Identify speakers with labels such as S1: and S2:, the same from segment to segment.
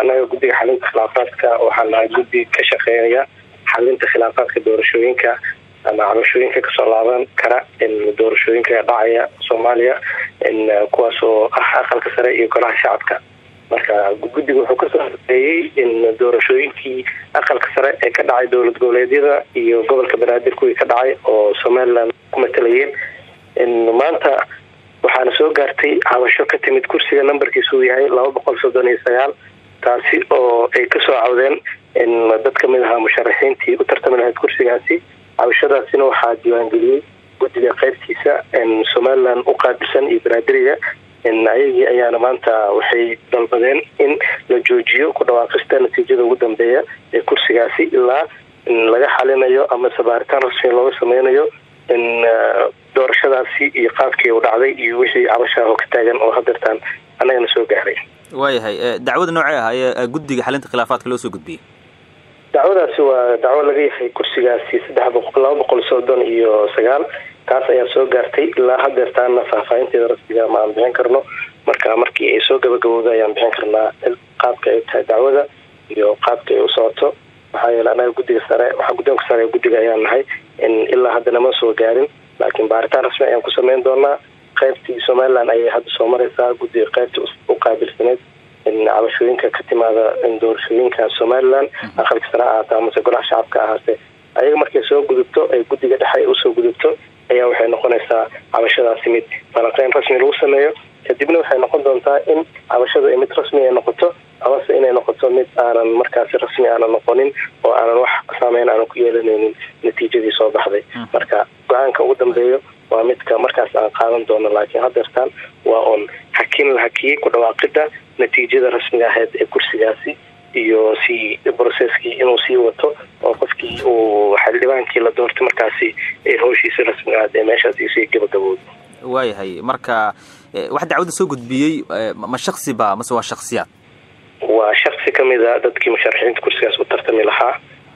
S1: anaga guddiga xalinta khilaafaadka waxaa nahay guddi ka shaqeynaya xalinta khilaafaadka doorashooyinka ama cabashooyinka kasoo laaban kara doorashooyinka dhacaya soomaaliya kuwaas oo ah aqalka sare iyo golaha shacabka marka guddiga wuxuu kasoo horeeyey in doorashooyinkii aqalka sare ee ka dhacay dowlad goboleedyada iyo gobolka banaadir kuwii ka dhacay oo somaliland ku matalayeen maanta waxaana soo gaartay cabasho ka timid kursiga nambarkiisu uu yahay laba boqol soddon iyo sagaal taasi oo ay kasoo cawdeen dad kamid ahaa musharaxiintii u tartami lahayd kursigaasi cabashadaasina waxaa diiwaangeliyey guddiga qeybtiisa somaliland u qaabilsan iyo banaadiriga ayagii ayaana maanta waxay dalbadeen in la joojiyo ku dhawaaqista natiijada ugu dambeeya ee kursigaasi ilaa laga xalinayo amase baaritaan rasmi looga sameynayo doorashadaasi iyo qaabkii u dhacday iyo wixii cabashaah ka taagan oo hadeertaan annagana soo gaaray
S2: waayahay dacwada noocee ah ee guddiga xalinta khilaafaadka loo soo gudbiyey
S1: dacwadaasi waa dacwo laga yahay kursigaasi saddex boqol laba boqol soddon iyo sagaal taas ayaa soo gaartay ilaa hadeertaana faahfaahinteeda rasmiga ma aan bixin karno marka markii ay soo gabagabowda ayaan bixin karnaa qaabka ay tahay dacwada iyo qaabka ay u socoto maxaa yeele anaga guddiga sare waxaa guddoonka sare ee guddiga ayaan nahay ilaa haddana ma soo gaarin laakiin baaritaan rasmi ayaan ku sameyn doonaa qaybtii somaliland ayay hadda soo mareysaa guddiga qaybtii u qaabilsaneyd cabashooyinka ka timaada doorashooyinka somaliland aqalka sare ahaata amase golaha shacabka ahaase ayaga markay soo gudubto ay guddiga dhexe usoo gudubto ayaa waxay noqonaysaa cabashadaasi mid falanqeyn rasmi lagu sameeyo kadibna waxay noqon doontaa in cabashadu ay mid rasmi ay noqoto amase inay noqoto mid aanan markaasi rasmi aanan noqonin oo aanan wax saameyn aanan ku yeelanaynin natiijadii soo baxday marka go-aanka ugu dambeeyo waa midka markaas aan qaadan doono laakiin hadeertaan waa oon hakin la hakiyey ku dhawaaqida natiijada rasmiga ahayd ee kursigaasi iyo si brocesskii inuu sii wato oo qofkii uu xildhibaankii la doortay markaasi ee howshiisa rasmiga ahayd ee meeshaasi sii gabagabowda
S2: waayahay marka wax dacwadda soo gudbiyey ma shaksi ba mase waa shaksiyaad
S1: waa shaksi kamid a dadkii musharaxiinta kursigaas u tartami lahaa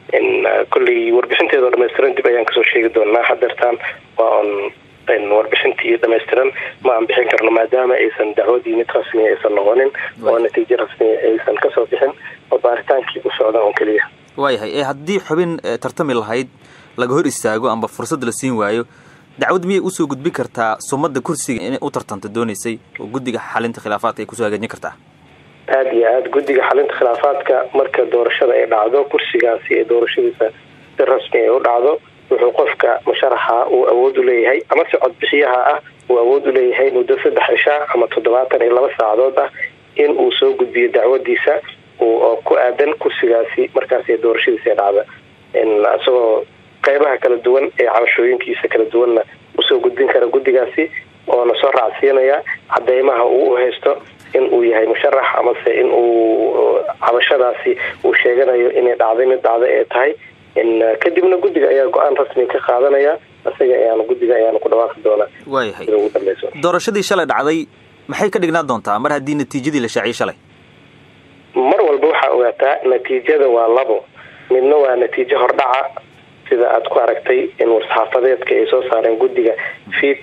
S1: kolley warbixinteeda oo dhamaystiran dib ayaan kasoo sheegi doonaa hadeertaan waa on warbixintii dhamaystiran ma aan bixin karno maadaama aysan dacwadii mid rasmiya aysan noqonin oo natiijo rasmiya aysan kasoo bixin oo baaritaankii u socda oo keliya
S2: waayahay haddii xubin tartami lahayd laga hor istaago amba fursad la siin waayo dacwad miyay usoo gudbin kartaa sumada kursiga inay u tartanta dooneysay oo guddiga xalinta khilaafaadka ay kusoo hagaajin kartaa
S1: aada iyo aada guddiga xalinta khilaafaadka marka doorashada ay dhacdo kursigaasi ee doorashadiisa si rasmi ay u dhacdo wuxuu qofka musharaxa uu awood u leeyahay amase codbixiyaha ah uu awood u leeyahay muddo saddex cishaa ama toddobaatan iyo laba saacadood ah in uu soo gudbiyo dacwadiisa oo ku aadan kursigaasi markaas ee doorashadiisa ee dhacda isagoo qeybaha kala duwan ee cabashooyinkiisa kala duwanna usoo gudbin kara guddigaasi oona soo raacsiinaya cadeymaha uu u haysto in uu yahay musharax amase in uu cabashadaasi uu sheeganayo inay dhacday mid dhacda ee tahay kadibna guddiga ayaa go-aan rasmi ka qaadanaya isaga ayaana guddiga ayaana ku dhawaaqi doonaa
S2: waayahay
S1: ugu dambeyso
S2: doorashadii shalay dhacday maxay ka dhignaa doontaa mar haddii natiijadii la shaaciyay shalay
S1: mar walba waxaa ogaataa natiijada waa labo midna waa natiijo hordhaca sida aada ku aragtay in war-saxaafadeedka ay soo saareen guddiga fiid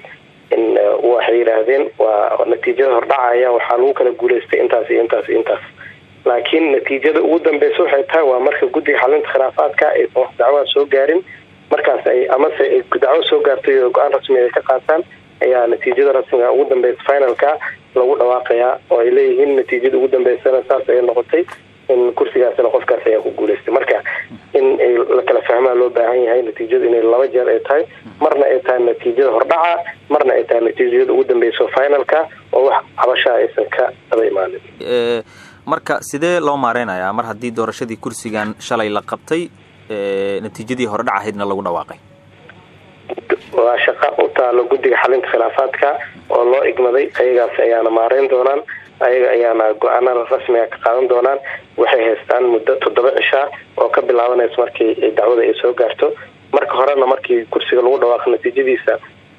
S1: waxay yidhaahdeen waa natiijada hordhacaya waxaa lagu kala guuleystay intaas iyo intaas iyo intaas laakiin natiijada ugu dambeysa waxay tahay waa marka guddiga xalinta khilaafaadka aysan wax dacwaa soo gaarin markaas ay amase ay dacwo soo gaartay oo go-aan rasmi ay ka qaataan ayaa natiijada rasmiga ugu dambeysa finalka lagu dhawaaqayaa oo ay leeyihiin natiijada ugu dambeysana saas ay noqotay in kursigaasina qofkaas ayaa ku guuleystay marka in ay la kala fahmaa loo baahan yahay natiijadu inay laba jeer ay tahay marna ay tahay natiijada hordhaca marna ay tahay natiijada ugu dambeyso finalka oo wax cabashaa aysan ka daba imaanin
S2: marka sidee loo maareynayaa mar haddii doorashadii kursigan shalay la qabtay natiijadii hordhac ahaydna lagu dhawaaqay
S1: waa shaqa u taalo guddiga xalinta khilaafaadka oo loo igmaday ayagaas ayaana maareyn doonaan ayaga ayaana go-aanada rasmiga ka qaadan doonaan waxay haystaan muddo toddoba cishaa oo ka bilaabanaysa markii dacwada ay soo gaarto marka horena markii kursiga lagu dhawaaqo natiijadiisa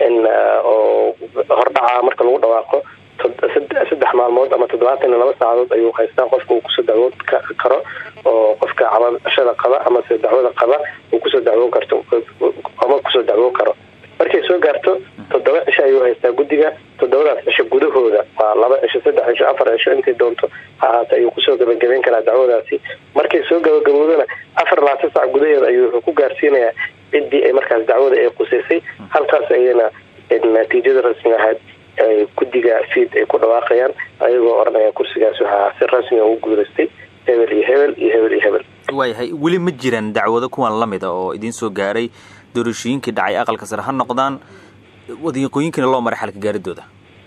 S1: oo hordhaca marka lagu dhawaaqo saddex maalmood ama toddobaatan iyo laba saacadood ayuu haystaa qofka uu kusoo dacwoon karo oo qofka cabashada qaba amase dacwada qaba uu kusoo dacwoon karto ama kusoo dacwoon karo markay soo gaarto toddoba cisho ayuu haystaa guddiga toddobadaas cisho gudahooda waa laba cisho saddex cisho afar cisho intay doonto ha ahaata ayuu kusoo gabagabeyn karaa dacwadaasi markay soo gabagaboodana afar labaatan sac gudaheeda ayuu wuxuu ku gaarsiinayaa ciddii ay markaas dacwada ay qusaysay halkaas ayana natiijada rasmi ahayd guddiga fiid ay ku dhawaaqayaan ayagoo odhanaya kursigaas waxaa si rasmiga ugu guulaystay hebel iyo hebel iyo hebel iyo hebel
S2: waayahay weli ma jiraan dacwado kuwan lamid a oo idiin soo gaaray doorashooyinkii dhacay aqalka sare ha noqdaan wadiiqooyinkiina loo maray xalka gaaridooda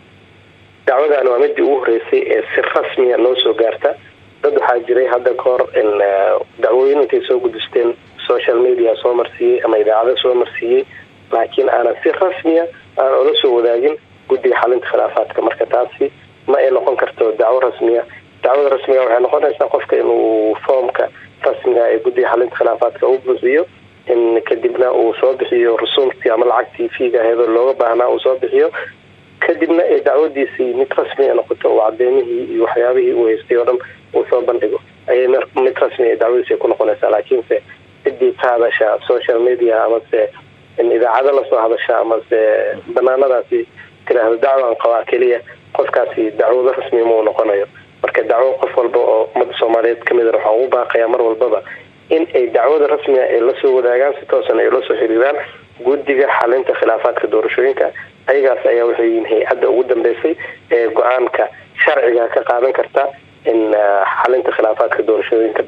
S1: dacwadan waa midii ugu horeysay ee si rasmiya noo soo gaarta dad waxaa jiray hadda ka hor dacwooyin intay soo gudisteen social media soo marsiiyey ama idaacado soo marsiiyey laakiin aanan si rasmiya aan ola soo wadaagin guddiga xalinta khilaafaadka marka taasi ma ay noqon karto dacwo rasmiya dacwada rasmiga waxay noqonaysaa qofka inuu foomka rasmiga ee guddiga xalinta khilaafaadka u buuxiyo in kadibna uu soo bixiyo rusuumtii ama lacagtii fiiga aheedoo looga baahnaa uu soo bixiyo kadibna ee dacwadiisii mid rasmi noqoto uu cadeymihii iyo waxyaabihii uu haystay oo dhan uu soo bandhigo ayay mid rasmi ee dacwadiisi ay ku noqonaysaa laakiinse ciddii ka hadasha social media amase idaacado lasoo hadasha amase banaanadaasi tiraahdo dacwan qabaa keliya qofkaasi dacwado rasmi mau noqonayo marka dacwo qof walba oo ummadda soomaaliyeed kamid waxaa ugu baaqaya mar walbaba in ay dacwada rasmiga ay lasoo wadaagaan si toosan ay lasoo xiriiraan guddiga xalinta khilaafaadka doorashooyinka ayagaas ayaa waxay yihiin hay-adda ugu dambeysay ee go-aanka sharciga ka qaadan karta in xalinta khilaafaadka doorashooyinka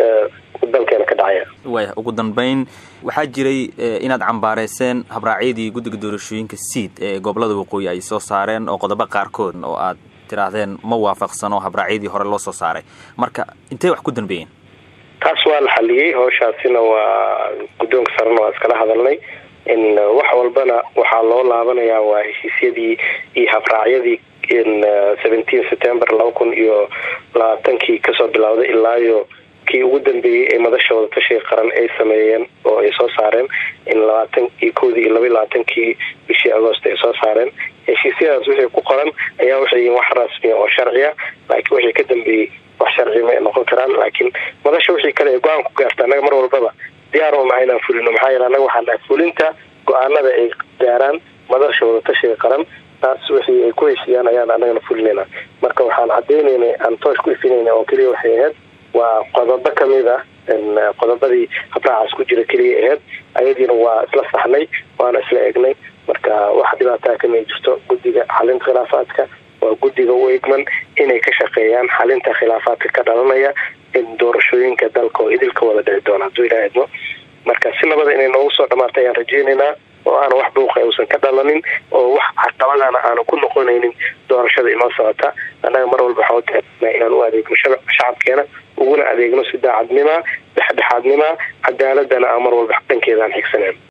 S1: dalkeena ka dhacaya
S2: waaya ugu dambeyn waxaa jiray inaad cambaareyseen habraacyadii guddiga doorashooyinka seid ee gobolada waqooyi ay soo saareen oo qodobo qaarkood oo aad tiraahdeen ma waafaqsano habraacyadii hore loo soo saaray marka intey wax ku dambeeyeen
S1: taas waa la xaliyey howshaasina waa guddoonka sarena waa iskala hadalnay in wax walbana waxaa loo laabanayaa waa heshiisyadii iyo habraacyadii seventeen september laba kun iyo labaatankii kasoo bilowday ilaayo kii ugu dambeeyey ee madasha wadatashiga qaran ay sameeyeen oo ay soo saareen in labaatan iyo kowdii iyo laba iyo labaatankii bishii agoost ay soo saareen heshiisyadaas wixii ku qoran ayaa waxay yihiin wax rasmiya oo sharciya laakiin wixii ka dambeeyey wax sharci ma noqon karaan laakiin madasha wixii kale ee go-aan ku gaarta annaga mar walbaba diyaar uma inaan fulino maxaa yeele annaga waxaa nahay fulinta go-aanada ay gaaraan madasha wadatashiga qaran taas wixii ay ku heshiiyaan ayaan annagana fulinayna marka waxaan cadeynaynay aan toosh ku ifinayna oo keliya waxay ahayd waa qodobo kamid ah qodobadii habraacaas ku jira keliya ahayd ayadiina waa isla saxnay waana isla egnay marka wax dhibaataa kama jirto guddiga xalinta khilaafaadka waa guddiga u egman inay ka shaqeeyaan xalinta khilaafaadka ka dhalanaya in doorashooyinka dalka oo idilka wada dhici doona hadduu ilaa idmo marka si nabada inay noogu soo dhamaata ayaan rajeynaynaa oo aana wax buuqa uusan ka dhalanin oo wax caqabadana aanu ku noqonaynin doorashada inoo socota annaga mar walba waxaa utaagna inaan u adeegno shacabkeena uguna adeegno si daacadnima dhexdhexaadnima cadaaladana aan mar walba dhankeeda aan xigsaneyn